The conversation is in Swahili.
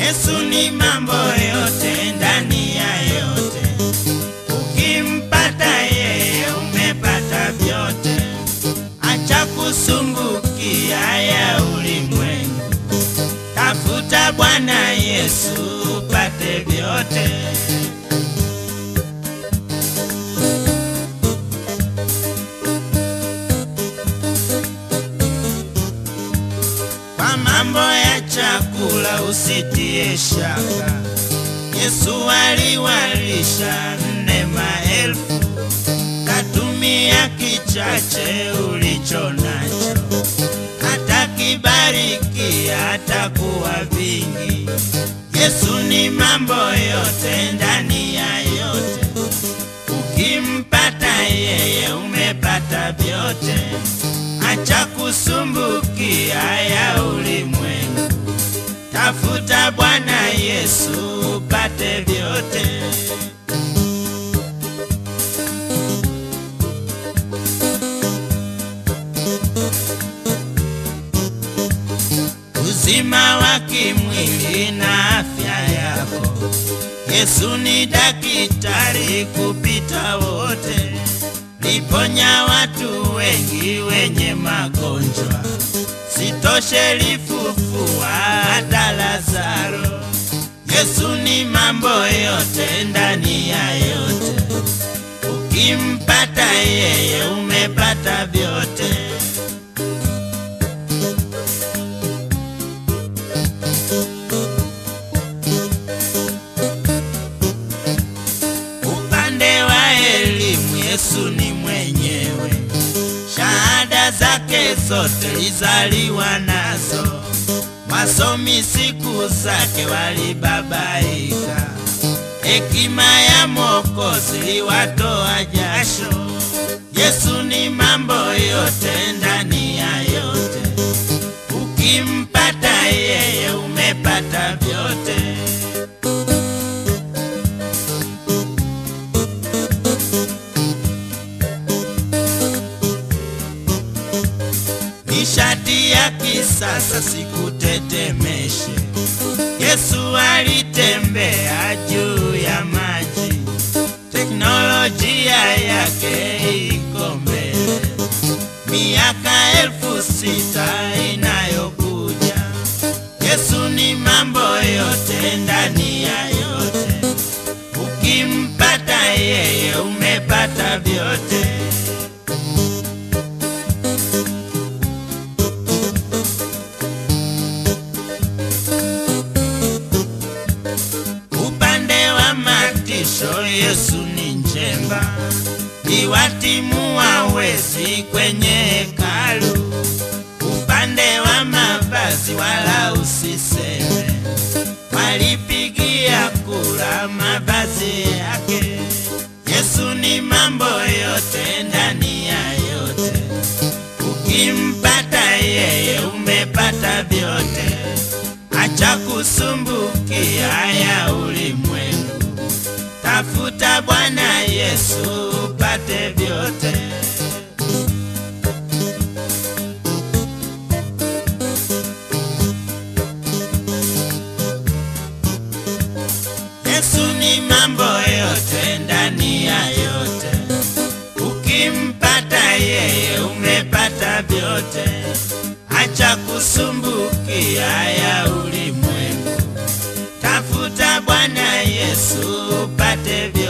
Yesu ni mambo yote ndani ya yote. Ukimpata yeye umepata vyote. Acha kusumbukia ya ulimwengu. Tafuta Bwana Yesu upate vyote. Kwa mambo ya chakula usitie shaka. Yesu aliwalisha nne maelfu, katumia kichache ulicho nacho, atakibariki atakuwa vingi. Yesu ni mambo yote ndani ya yote, ukimpata yeye umepata vyote. Acha kusumbukia ya ulimwengu, tafuta Bwana Yesu upate vyote. Uzima wa kimwili na afya yako, Yesu ni daktari kupita wote, liponya watu wengi wenye magonjwa, sitoshe lifufua hata Lazaro. Yesu ni mambo yote ndani ya yote, ukimpata yeye umepata vyote. Upande wa elimu Yesu ni mwenyewe, shahada zake zote lizaliwa nazo. Wasomi siku zake walibabaika, hekima ya Mwokozi liwatoa jasho. Yesu ni mambo yote ndani ya yote, ukimpata yeye umepata vyote. nishati ya kisasa sikutetemeshe. Yesu alitembea juu ya maji, teknolojia yake iko mbele. Miaka elfu sita inayokuja, Yesu ni mambo yote ndani ya yote. Ukimpata yeye umepata vyote. Upande wa matisho Yesu ni njemba, iwatimua wezi kwenye hekalu. Upande wa mavazi wala usiseme, walipigia kura mavazi yake. Yesu ni mambo yote ndani ya yote, ukimpata yeye umepata vyote. Acha kusumbukia ya ulimwengu, tafuta Bwana Yesu upate vyote. Yesu ni mambo yote ndani ya yote, ukimpata yeye umepata vyote. Acha kusumbukia ya ulimwengu, tafuta Bwana Yesu upate vyote.